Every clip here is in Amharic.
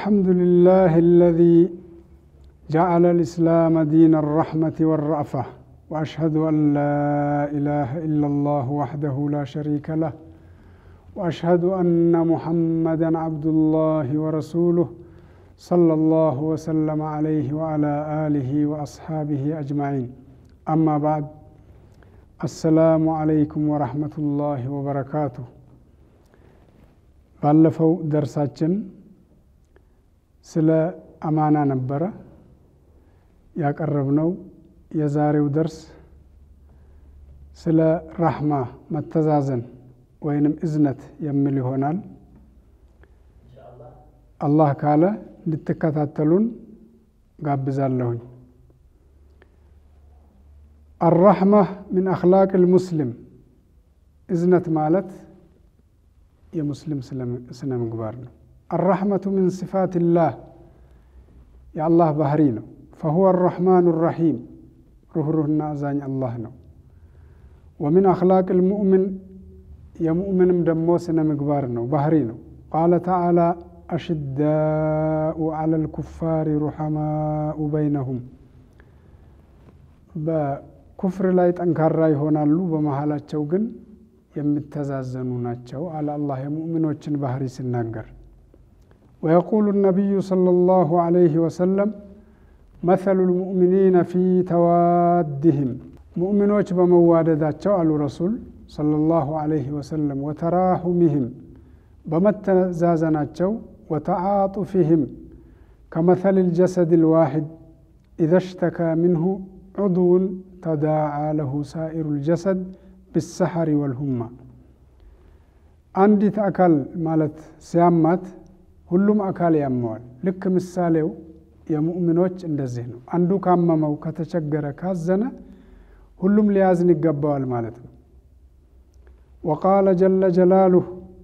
الحمد لله الذي جعل الإسلام دين الرحمة والرأفة وأشهد أن لا إله إلا الله وحده لا شريك له وأشهد أن محمدا عبد الله ورسوله صلى الله وسلم عليه وعلى آله وأصحابه أجمعين أما بعد السلام عليكم ورحمة الله وبركاته ባለፈው ደርሳችን ስለ አማና ነበረ ያቀረብነው። የዛሬው ደርስ ስለ ራህማ መተዛዘን ወይንም እዝነት የሚል ይሆናል። አላህ ካለ እንድትከታተሉን ጋብዛለሁኝ። አራህማ ምን አኽላቅ ልሙስሊም እዝነት ማለት የሙስሊም ስነ ምግባር ነው። አራሕመቱ ምን ስፋትላህ የአላህ ባህሪ ነው። ፈሁወ አራሕማኑ ራሒም ሩህሩህና አዛኝ አላህ ነው። ወሚን አኽላቅ ልሙእምን የሙእምንም ደግሞ ስነ ምግባር ነው ባህሪ ነው። ቃለ ተዓላ አሽዳኡ ዐላ ልኩፋሪ ሩሐማኡ በይነሁም በኩፍር ላይ ጠንካራ ይሆናሉ፣ በመሃላቸው ግን የሚተዛዘኑ ናቸው አለ አላህ የሙእሚኖችን ባህሪ ሲናገር። ወየቁሉ ነቢዩ ሰለላሁ ዐለይሂ ወሰለም መሰሉ ልሙእሚኒነ ፊ ተዋድህም ሙእሚኖች በመዋደዳቸው አሉ ረሱል ሰለላሁ ዐለይሂ ወሰለም ወተራሁሚህም በመተዛዘናቸው ወተዓጡፊህም ከመሰል ልጀሰድ ልዋሒድ ኢዘ ሽተካ ምንሁ ዑድውን ተዳዓ ለሁ ሳኢሩ ልጀሰድ ብሰሐሪ ወልሁማ አንዲት አካል ማለት ሲያማት ሁሉም አካል ያመዋል። ልክ ምሳሌው የሙእሚኖች እንደዚህ ነው። አንዱ ካመመው ከተቸገረ፣ ካዘነ ሁሉም ሊያዝን ይገባዋል ማለት ነው። ወቃለ ጀለ ጀላሉህ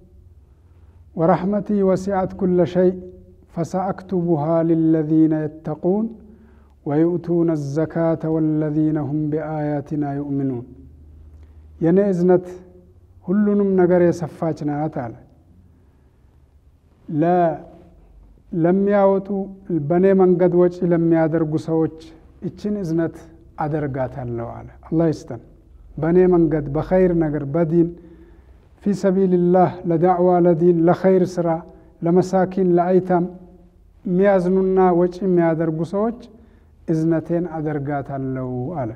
ወረሕመቲ ወሲዐት ኩለ ሸይ ፈሰአክቱቡሃ ሊለዚነ የተቁን ወዩእቱነ አዘካተ ወለዚነ ሁም ቢአያትና ዩእሚኑን የእኔ እዝነት ሁሉንም ነገር የሰፋች ናት አለ። ለሚያወጡ በእኔ መንገድ ወጪ ለሚያደርጉ ሰዎች ይችን እዝነት አደርጋታለሁ አለ። አላህ ይስጠን። በእኔ መንገድ በኸይር ነገር በዲን ፊ ሰቢልላህ ለዳዕዋ ለዲን ለኸይር ስራ ለመሳኪን ለአይታም የሚያዝኑና ወጪ የሚያደርጉ ሰዎች እዝነቴን አደርጋታለሁ አለ።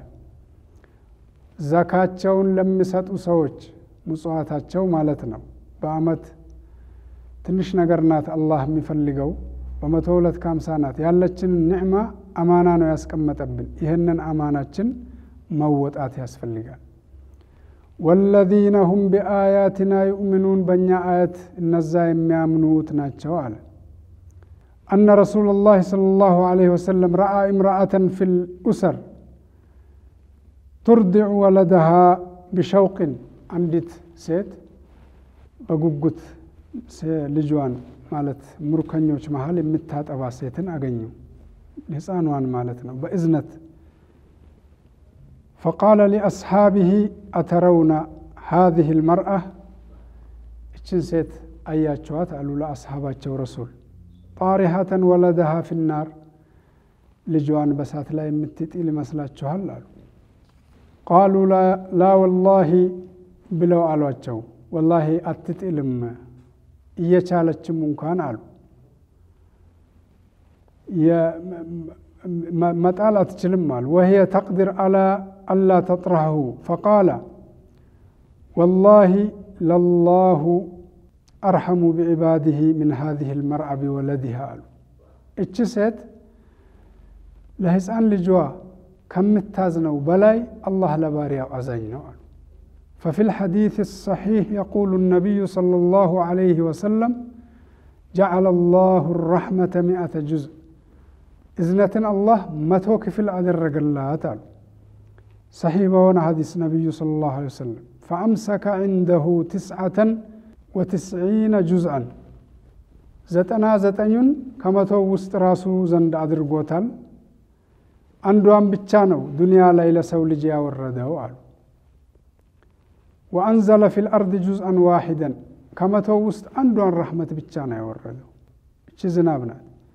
ዘካቸውን ለሚሰጡ ሰዎች ምጽዋታቸው ማለት ነው። በአመት ትንሽ ነገር ናት አላህ የሚፈልገው በመቶ ሁለት ከሀምሳ ናት። ያለችንን ኒዕማ አማና ነው ያስቀመጠብን። ይህንን አማናችን መወጣት ያስፈልጋል። ወለዚነ ሁም ቢአያትና ዩእሚኑን በእኛ አያት እነዛ የሚያምኑት ናቸው አለ። አነ ረሱላ ላህ ሰለላሁ ዐለይሂ ወሰለም ረአ እምረአተን ፊል ኡሰር ቱርዲዑ ወለደሃ ቢሸውቅን አንዲት ሴት በጉጉት ልጇን ማለት ሙርከኞች መሀል የምታጠባ ሴትን አገኙ። ሕፃኗን ማለት ነው በእዝነት ፈቃለ ሊአስሓቢሂ አተረውና ሃዚህ ልመርአ እችን ሴት አያቸዋት አሉ ለአስሓባቸው ረሱል ጣሪሃተን ወለደሃ ፊናር ልጇን በሳት ላይ የምትጥል ይመስላችኋል አሉ ቃሉ ላ ወላሂ ብለው አሏቸው። ወላሂ አትጥልም እየቻለችም እንኳን አሉ መጣል አትችልም አሉ። ወህየ ተቅዲር አላ አላ ተጥረሐሁ ፈቃለ ወላሂ ለላሁ አርሐሙ ቢዕባዲህ ምን ሃዚህ ልመርአ ቢወለዲሃ አሉ። እች ሴት ለህፃን ልጇ ከምታዝነው በላይ አላህ ለባሪያው አዛኝ ነው አሉ። ففي الحديث الصحيح يقول النبي صلى الله عليه وسلم جعل الله الرحمة مئة جزء إذنة الله متو كفل أدرق الله تعالى صحيح بون حديث النبي صلى الله عليه وسلم فأمسك عنده تسعة وتسعين جزءا زتنا زتنين كما تو وسط راسو زند أدرقوتال አንዷን ብቻ ነው ዱንያ ላይ ለሰው ልጅ ያወረደው አሉ። ወአንዘለ ፊል አርድ ጁዝአን ዋሂደን ከመቶው ውስጥ አንዷን ረሕመት ብቻ ነው ያወረደው። እቺ ዝናብ ናት።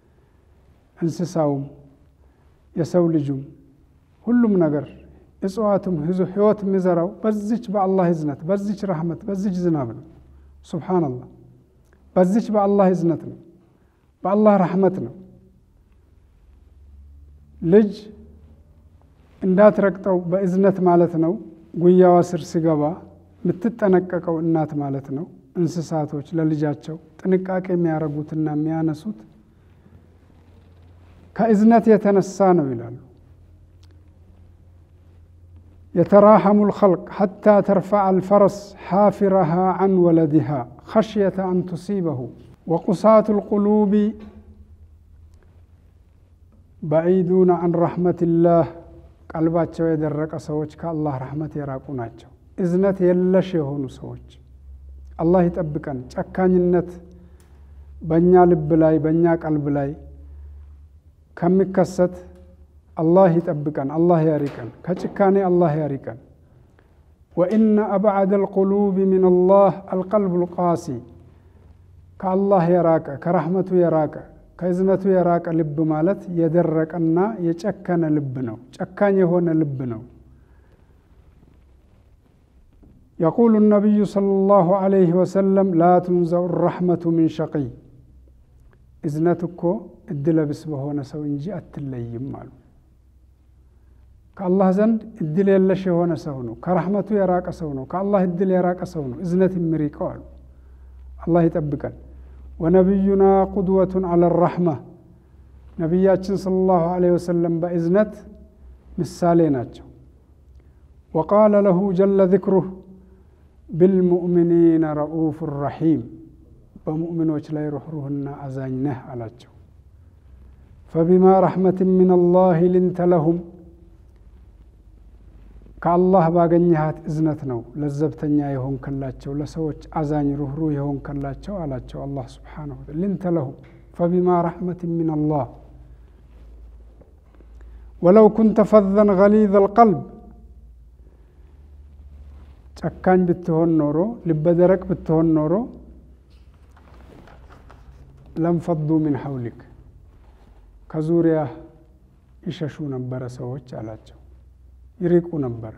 እንስሳውም የሰው ልጁም ሁሉም ነገር እጽዋቱም ህይወት የሚዘራው በዚች በአላህ እዝነት በዚች ረህመት በዚች ዝናብ ነው። ሱብሓነላህ በዚች በአላህ እዝነት ነው፣ በአላህ ረህመት ነው። ልጅ እንዳትረግጠው በእዝነት ማለት ነው። ጉያዋ ስር ሲገባ የምትጠነቀቀው እናት ማለት ነው። እንስሳቶች ለልጃቸው ጥንቃቄ የሚያደርጉትና የሚያነሱት ከእዝነት የተነሳ ነው ይላሉ። የተራሐሙ ልኸልቅ ሐታ ተርፈዐ አልፈረስ ሓፊረሃ ዐን ወለዲሃ ኸሽየተ አን ቱሲበሁ ወቁሳቱ ልቁሉቢ በዒዱነ ዐን ረሕመቲላህ ቀልባቸው የደረቀ ሰዎች ከአላህ ረሕመት የራቁ ናቸው። እዝነት የለሽ የሆኑ ሰዎች አላህ ይጠብቀን። ጨካኝነት በእኛ ልብ ላይ በእኛ ቀልብ ላይ ከሚከሰት አላህ ይጠብቀን፣ አላህ ያሪቀን። ከጭካኔ አላህ ያሪቀን። ወኢነ አብዓደ አልቁሉብ ምን አላህ አልቀልቡ ልቃሲ ከአላህ የራቀ ከረሕመቱ የራቀ ከእዝነቱ የራቀ ልብ ማለት የደረቀና የጨከነ ልብ ነው። ጨካኝ የሆነ ልብ ነው። የቁሉ ነቢዩ ሰለላሁ ዐለይሂ ወሰለም ላ ቱንዘኡ ረሕመቱ ሚን ሸቂይ እዝነት እኮ እድለብስ በሆነ ሰው እንጂ አትለይም አሉ። ከአላህ ዘንድ እድል የለሽ የሆነ ሰው ነው። ከረሕመቱ የራቀ ሰው ነው። ከአላህ እድል የራቀ ሰው ነው እዝነት የሚሪቀው አሉ። አላህ ይጠብቀን። ወነቢዩና ቁድወቱን አለ ረሕማ ነቢያችን ሰለላሁ ዐለይሂ ወሰለም በእዝነት ምሳሌ ናቸው። ወቃለ ለሁ ጀለ ዚክሩህ ብልሙእሚኒነ ረኡፍ ረሒም በሙእሚኖች ላይ ሩኅሩህና አዛኝ ነህ አላቸው። ፈቢማ ረሕመትን ምን አላህ ሊንተ ለሁም ከአላህ ባገኘሃት እዝነት ነው ለዘብተኛ የሆንከላቸው ለሰዎች አዛኝ ሩኅሩህ የሆንከላቸው አላቸው። አላህ ስብሓነሁ ወተዓላ ሊንተ ለሁም ፈቢማ ረሕመትን ምን አላህ ወለው ኩንተ ፈዘን ገሊዘ አልቀልብ ጨካኝ ብትሆን ኖሮ ልበደረቅ ብትሆን ኖሮ ለንፈዱ ሚን ሐውሊክ ከዙሪያ ይሸሹ ነበረ ሰዎች አላቸው፣ ይሪቁ ነበረ።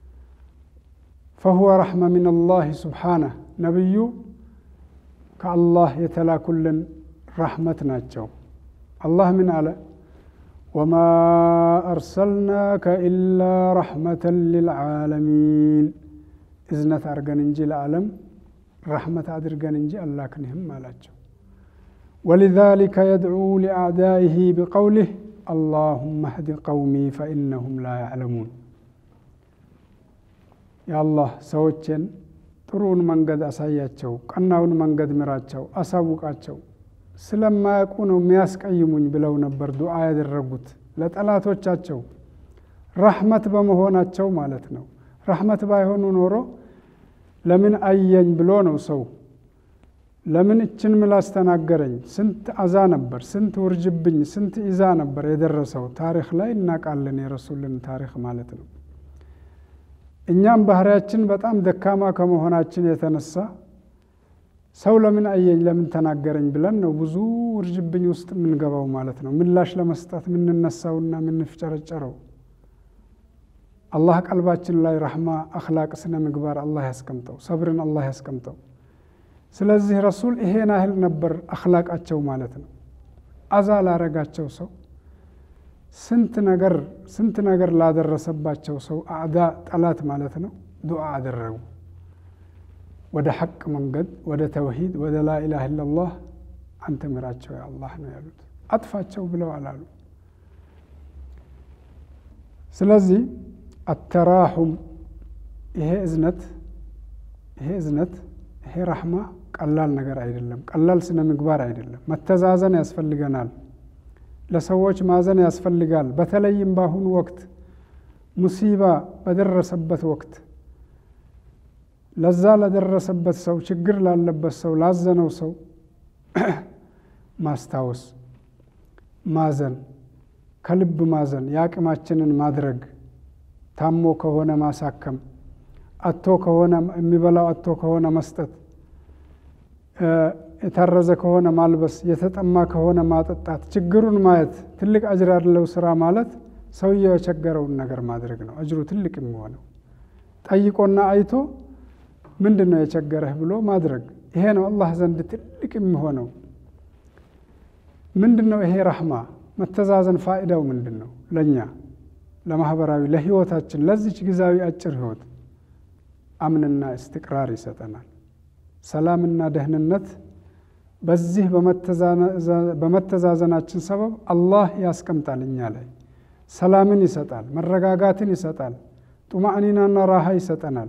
ፈሁወ ረሕመ ሚን አላህ ሱብሓነህ ነቢዩ ከአላህ የተላኩልን ረሕመት ናቸው። አላህ ምን አለ? ወማ አርሰልናከ ኢላ ረሕመተን ሊልዓለሚን እዝነት አድርገን እንጂ ለዓለም ረሕመት አድርገን እንጂ አላክንህም አላቸው። ወሊዛሊከ የድዑ ሊአዕዳኢህ ቢቀውሊህ አላሁመ ህዲ ቀውሚ ፈኢነሁም ላ ያዕለሙን። የአላህ ሰዎችን ጥሩውን መንገድ አሳያቸው፣ ቀናውን መንገድ ምራቸው፣ አሳውቃቸው። ስለማያውቁ ነው የሚያስቀይሙኝ ብለው ነበር ዱዓ ያደረጉት ለጠላቶቻቸው ረሕመት በመሆናቸው ማለት ነው። ረሕመት ባይሆኑ ኖሮ ለምን አየኝ ብሎ ነው ሰው ለምን እችን ምላስ ተናገረኝ? ስንት አዛ ነበር፣ ስንት ውርጅብኝ፣ ስንት ኢዛ ነበር የደረሰው። ታሪክ ላይ እናውቃለን፣ የረሱልን ታሪክ ማለት ነው። እኛም ባህሪያችን በጣም ደካማ ከመሆናችን የተነሳ ሰው ለምን አየኝ፣ ለምን ተናገረኝ ብለን ነው ብዙ ውርጅብኝ ውስጥ የምንገባው ማለት ነው። ምላሽ ለመስጠት የምንነሳውና የምንፍጨረጨረው። አላህ ቀልባችን ላይ ረሕማ፣ አኽላቅ፣ ስነ ምግባር አላህ ያስቀምጠው፣ ሰብርን አላህ ያስቀምጠው። ስለዚህ ረሱል ይሄን ያህል ነበር አኽላቃቸው ማለት ነው። አዛ ላረጋቸው ሰው ስንት ነገር ስንት ነገር ላደረሰባቸው ሰው አዕዳ ጠላት ማለት ነው ዱዓ አደረጉ። ወደ ሐቅ መንገድ ወደ ተውሂድ ወደ ላኢላሃ ኢለላህ አንተ ምራቸው ያ አላህ ነው ያሉት። አጥፋቸው ብለው አላሉ። ስለዚህ አተራሑም ይሄ እዝነት ይሄ እዝነት ይሄ ረሕማ ቀላል ነገር አይደለም። ቀላል ስነ ምግባር አይደለም። መተዛዘን ያስፈልገናል። ለሰዎች ማዘን ያስፈልጋል። በተለይም በአሁኑ ወቅት ሙሲባ በደረሰበት ወቅት ለዛ ለደረሰበት ሰው ችግር ላለበት ሰው ላዘነው ሰው ማስታወስ፣ ማዘን፣ ከልብ ማዘን፣ የአቅማችንን ማድረግ፣ ታሞ ከሆነ ማሳከም፣ አቶ ከሆነ የሚበላው አቶ ከሆነ መስጠት የታረዘ ከሆነ ማልበስ፣ የተጠማ ከሆነ ማጠጣት፣ ችግሩን ማየት ትልቅ አጅር ያለው ስራ ማለት ሰውየው የቸገረውን ነገር ማድረግ ነው። አጅሩ ትልቅ የሚሆነው ጠይቆና አይቶ ምንድን ነው የቸገረህ ብሎ ማድረግ ይሄ ነው አላህ ዘንድ ትልቅ የሚሆነው። ምንድን ነው ይሄ ረህማ መተዛዘን ፋይዳው ምንድን ነው? ለእኛ ለማህበራዊ ለህይወታችን ለዚች ጊዜያዊ አጭር ህይወት አምንና እስትቅራር ይሰጠናል። ሰላምና ደህንነት በዚህ በመተዛዘናችን ሰበብ አላህ ያስቀምጣል እኛ ላይ ሰላምን ይሰጣል፣ መረጋጋትን ይሰጣል፣ ጡማእኒናና ራሃ ይሰጠናል።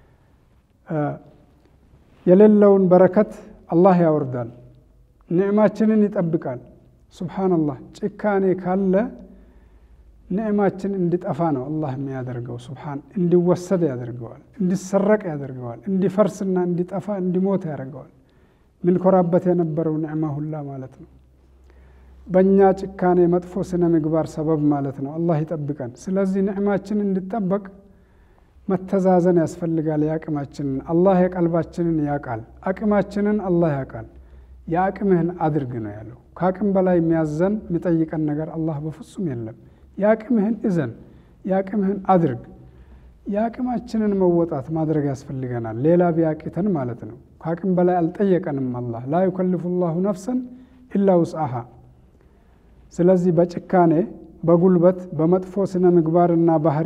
የሌለውን በረከት አላህ ያወርዳል፣ ኒዕማችንን ይጠብቃል። ሱብሓነላህ ጭካኔ ካለ ኒዕማችን እንዲጠፋ ነው አላህ የሚያደርገው። ሱብሓን እንዲወሰድ ያደርገዋል፣ እንዲሰረቅ ያደርገዋል፣ እንዲፈርስና እንዲጠፋ እንዲሞት ያደርገዋል። ምንኮራበት የነበረው ኒዕማ ሁላ ማለት ነው። በእኛ ጭካኔ መጥፎ ስነ ምግባር ሰበብ ማለት ነው። አላህ ይጠብቀን። ስለዚህ ኒዕማችን እንዲጠበቅ መተዛዘን ያስፈልጋል። የአቅማችንን አላህ የቀልባችንን ያውቃል። አቅማችንን አላህ ያውቃል። የአቅምህን አድርግ ነው ያለው። ከአቅም በላይ የሚያዘን የሚጠይቀን ነገር አላህ በፍጹም የለም። የአቅምህን እዘን፣ የአቅምህን አድርግ። የአቅማችንን መወጣት ማድረግ ያስፈልገናል። ሌላ ቢያቂተን ማለት ነው። ከአቅም በላይ አልጠየቀንም አላህ ላ ዩከልፉ ላሁ ነፍሰን ኢላ ውስአሃ። ስለዚህ በጭካኔ በጉልበት በመጥፎ ስነ ምግባርና ባህሪ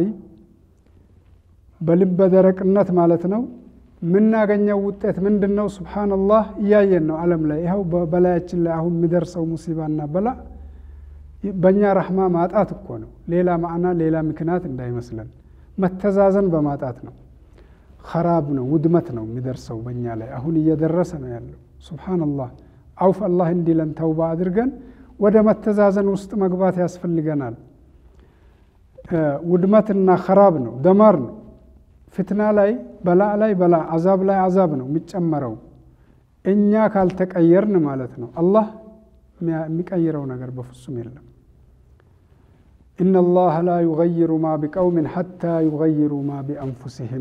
በልበ ደረቅነት ማለት ነው የምናገኘው ውጤት ምንድን ነው? ሱብሓነላህ እያየን ነው ዓለም ላይ ይኸው በበላያችን ላይ አሁን የሚደርሰው ሙሲባና በላ በእኛ ረሕማ ማጣት እኮ ነው። ሌላ ማዕና ሌላ ምክንያት እንዳይመስለን መተዛዘን በማጣት ነው። ኸራብ ነው ውድመት ነው የሚደርሰው በእኛ ላይ አሁን እየደረሰ ነው ያለው። ሱብሓነላህ አውፍ አላህ እንዲለን ተውባ አድርገን ወደ መተዛዘን ውስጥ መግባት ያስፈልገናል። ውድመትና ኸራብ ነው፣ ደማር ነው። ፍትና ላይ በላ ላይ በላ አዛብ ላይ አዛብ ነው የሚጨመረው እኛ ካልተቀየርን ማለት ነው። አላህ የሚቀይረው ነገር በፍጹም የለም። ኢነ ላህ ላ ዩገይሩ ማ ቢቀውምን ሐታ ዩገይሩ ማ ቢአንፉሲህም።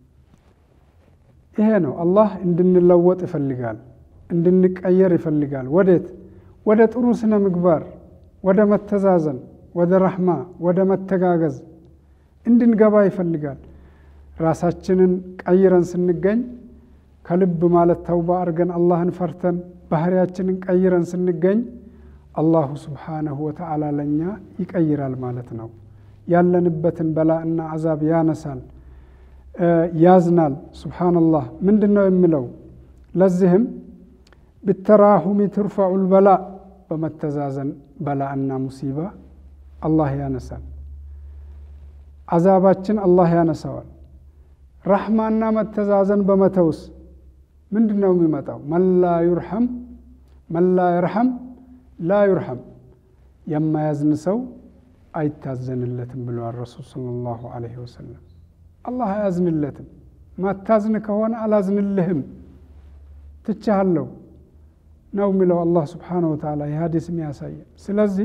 ይሄ ነው አላህ እንድንለወጥ ይፈልጋል፣ እንድንቀየር ይፈልጋል። ወዴት? ወደ ጥሩ ስነ ምግባር፣ ወደ መተዛዘን፣ ወደ ረሕማ፣ ወደ መተጋገዝ እንድንገባ ይፈልጋል። ራሳችንን ቀይረን ስንገኝ ከልብ ማለት ተውባ አድርገን አላህን ፈርተን ባህሪያችንን ቀይረን ስንገኝ አላሁ ስብሓነሁ ወተዓላ ለእኛ ይቀይራል ማለት ነው። ያለንበትን በላ እና አዛብ ያነሳል፣ ያዝናል። ሱብሓነላህ ምንድን ነው የሚለው? ለዚህም ብተራሁሚ ትርፈዑል በላ በመተዛዘን በላ እና ሙሲባ አላህ ያነሳል። አዛባችን አላህ ያነሳዋል። ረሕማና መተዛዘን በመተውስ ምንድን ነው የሚመጣው? መላ ዩርሐም መላ የርሐም ላ ዩርሐም የማያዝን ሰው አይታዘንለትም ብለዋል ረሱል ሰለላሁ ዐለይሂ ወሰለም። አላህ አያዝንለትም። ማታዝን ከሆነ አላዝንልህም ትቻሃለሁ ነው የሚለው አላህ ስብሓነሁ ወተዓላ የሀዲስ የሚያሳየን። ስለዚህ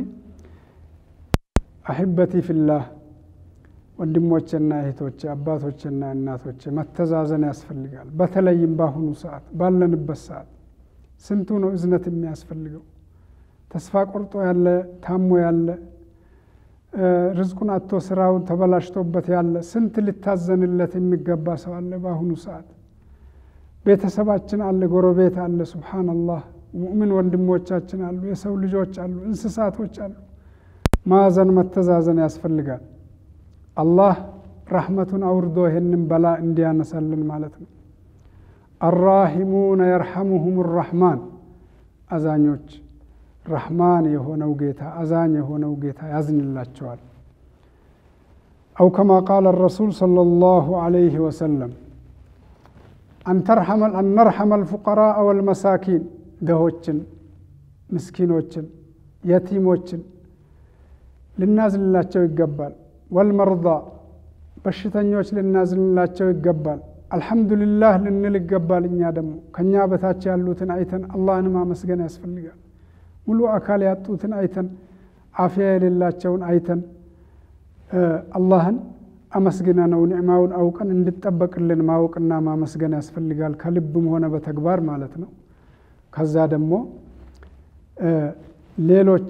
አሕበቲ ፊላህ ወንድሞቼና እህቶቼ አባቶቼና እናቶቼ መተዛዘን ያስፈልጋል። በተለይም በአሁኑ ሰዓት ባለንበት ሰዓት ስንቱ ነው እዝነት የሚያስፈልገው? ተስፋ ቆርጦ ያለ ታሞ ያለ ርዝቁን አቶ ስራውን ተበላሽቶበት ያለ ስንት ሊታዘንለት የሚገባ ሰው አለ። በአሁኑ ሰዓት ቤተሰባችን አለ፣ ጎረቤት አለ። ሱብሓነላህ ሙእምን ወንድሞቻችን አሉ፣ የሰው ልጆች አሉ፣ እንስሳቶች አሉ። ማዘን መተዛዘን ያስፈልጋል። አላህ ረሕመቱን አውርዶ ይህንን በላ እንዲያነሳልን ማለት ነው። አራሂሙነ የርሐሙሁም ራሕማን አዛኞች ረሕማን የሆነው ጌታ አዛኝ የሆነው ጌታ ያዝንላቸዋል። አው ከማ ቃለ ረሱል ሰለላሁ ዐለይሂ ወሰለም አነርሐመ አልፉቀራአ ወልመሳኪን ድሆችን፣ ምስኪኖችን፣ የቲሞችን ልናዝንላቸው ይገባል። ወልመርዳ በሽተኞች ልናዝንላቸው ይገባል። አልሐምዱሊላህ ልንል ይገባል። እኛ ደግሞ ከእኛ በታች ያሉትን አይተን አላህን ማመስገን ያስፈልጋል። ሙሉ አካል ያጡትን አይተን አፍያ የሌላቸውን አይተን አላህን አመስግነ ነው ኒዕማውን አውቀን እንድጠበቅልን ማወቅና ማመስገን ያስፈልጋል። ከልብም ሆነ በተግባር ማለት ነው። ከዛ ደግሞ ሌሎች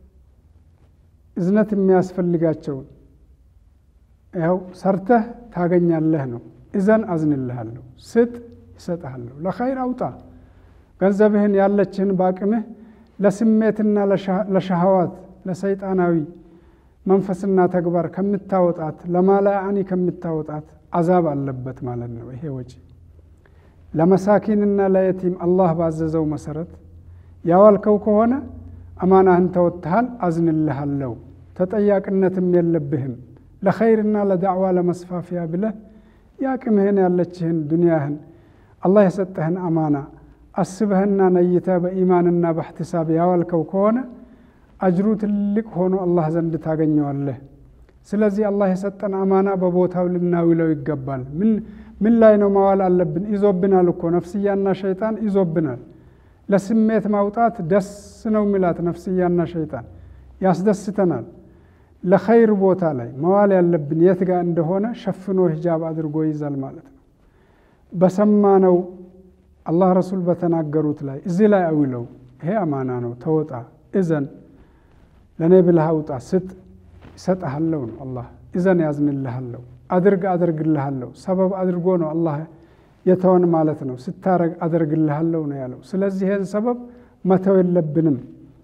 እዝነት የሚያስፈልጋቸውን ያው ሰርተህ ታገኛለህ ነው። እዘን አዝንልሃለሁ፣ ስጥ ይሰጥሃለሁ፣ ለኸይር አውጣ ገንዘብህን ያለችህን በአቅምህ ለስሜትና ለሸሃዋት ለሰይጣናዊ መንፈስና ተግባር ከምታወጣት ለማላአኒ ከምታወጣት አዛብ አለበት ማለት ነው። ይሄ ወጪ ለመሳኪንና ለየቲም አላህ ባዘዘው መሰረት ያዋልከው ከሆነ አማናህን ተወጥተሃል፣ አዝንልሃለሁ፣ ተጠያቂነትም የለብህም። ለኸይርና ለዳዕዋ ለመስፋፊያ ብለህ የአቅምህን ያለችህን ዱንያህን አላህ የሰጠህን አማና አስበህና ነይተህ በኢማንና በእሕትሳብ ያዋልከው ከሆነ አጅሩ ትልቅ ሆኖ አላህ ዘንድ ታገኘዋለህ። ስለዚህ አላህ የሰጠን አማና በቦታው ልናውለው ይገባል። ምን ላይ ነው ማዋል አለብን? ይዞብናል እኮ ነፍስያና ሸይጣን ይዞብናል። ለስሜት ማውጣት ደስ ነው የሚላት ነፍስያና ሸይጣን ያስደስተናል። ለኸይር ቦታ ላይ መዋል ያለብን የት ጋር እንደሆነ ሸፍኖ ሂጃብ አድርጎ ይዛል ማለት ነው። በሰማነው አላህ ረሱል በተናገሩት ላይ እዚህ ላይ አውለው ይሄ አማና ነው፣ ተወጣ፣ እዘን፣ ለእኔ ብለህ አውጣ፣ ስጥ፣ ይሰጥሃለሁ ነው አላህ። እዘን ያዝንልሃለሁ፣ አድርግ አደርግልሃለሁ። ሰበብ አድርጎ ነው አላህ የተወን ማለት ነው። ስታረግ አደርግልሃለሁ ነው ያለው። ስለዚህ ይህን ሰበብ መተው የለብንም።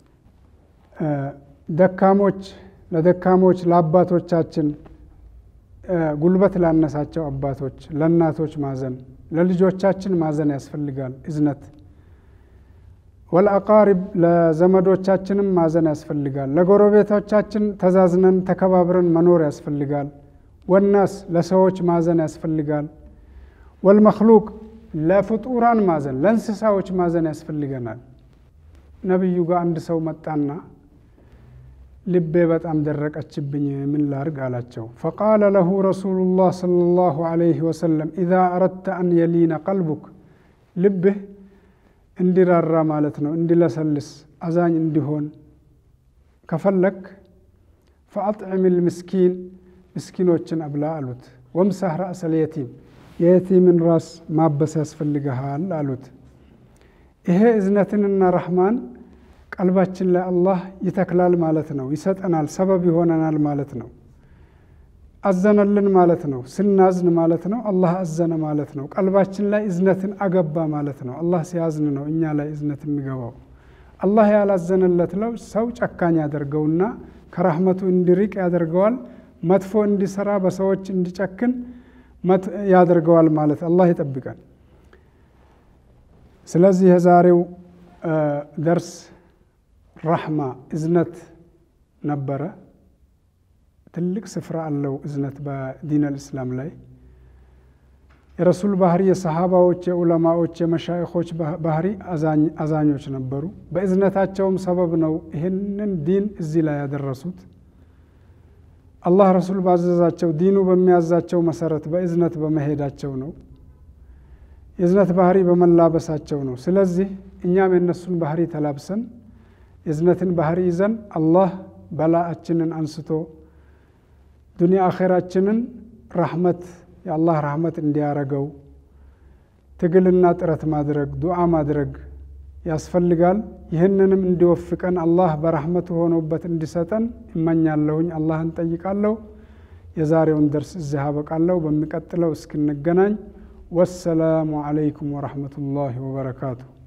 ደካሞች ለደካሞች ለአባቶቻችን ጉልበት ላነሳቸው አባቶች ለእናቶች ማዘን ለልጆቻችን ማዘን ያስፈልጋል። እዝነት ወልአቃሪብ ለዘመዶቻችንም ማዘን ያስፈልጋል። ለጎረቤቶቻችን ተዛዝነን ተከባብረን መኖር ያስፈልጋል። ወናስ ለሰዎች ማዘን ያስፈልጋል። ወልመክሉቅ ለፍጡራን ማዘን ለእንስሳዎች ማዘን ያስፈልገናል። ነቢዩ ጋር አንድ ሰው መጣና ልቤ በጣም ደረቀችብኝ፣ ምን ላርግ አላቸው። ፈቃለ ለሁ ረሱሉላህ ሰለላሁ ዐለይሂ ወሰለም ኢዛ አረድተ አን የሊነ ቀልቡክ ልብህ እንዲራራ ማለት ነው፣ እንዲለሰልስ አዛኝ እንዲሆን ከፈለክ ፈአጥዕም ልምስኪን ምስኪኖችን አብላ አሉት። ወምሳህ ራእሰል የቲም የየቲምን ራስ ማበስ ያስፈልግሃል አሉት። ይሄ እዝነትንና ረሕማን ቀልባችን ላይ አላህ ይተክላል ማለት ነው። ይሰጠናል፣ ሰበብ ይሆነናል ማለት ነው። አዘነልን ማለት ነው። ስናዝን ማለት ነው አላህ አዘነ ማለት ነው። ቀልባችን ላይ እዝነትን አገባ ማለት ነው። አላህ ሲያዝን ነው እኛ ላይ እዝነት የሚገባው። አላህ ያላዘነለት ለው ሰው ጨካኝ ያደርገውና ከራህመቱ እንዲርቅ ያደርገዋል። መጥፎ እንዲሰራ በሰዎች እንዲጨክን ያደርገዋል ማለት አላህ ይጠብቀን። ስለዚህ የዛሬው ደርስ ራሕማ እዝነት ነበረ። ትልቅ ስፍራ አለው እዝነት በዲን አልእስላም ላይ የረሱል ባህሪ፣ የሰሃባዎች፣ የዑለማዎች፣ የመሻይኾች ባህሪ አዛኞች ነበሩ። በእዝነታቸውም ሰበብ ነው ይህንን ዲን እዚህ ላይ ያደረሱት። አላህ ረሱል ባዘዛቸው ዲኑ በሚያዛቸው መሰረት በእዝነት በመሄዳቸው ነው። የእዝነት ባህሪ በመላበሳቸው ነው። ስለዚህ እኛም የነሱን ባህሪ ተላብሰን የእዝነትን ባህሪ ይዘን አላህ በላአችንን አንስቶ ዱንያ አኼራችንን ራሕመት የአላህ ራሕመት እንዲያረገው ትግልና ጥረት ማድረግ ዱዓ ማድረግ ያስፈልጋል። ይህንንም እንዲወፍቀን አላህ በራሕመቱ ሆኖበት እንዲሰጠን እመኛለሁኝ። አላህን ጠይቃለሁ። የዛሬውን ደርስ እዚህ አበቃለሁ። በሚቀጥለው እስክንገናኝ ወሰላሙ ዓለይኩም ወረሕመቱላሂ ወበረካቱ።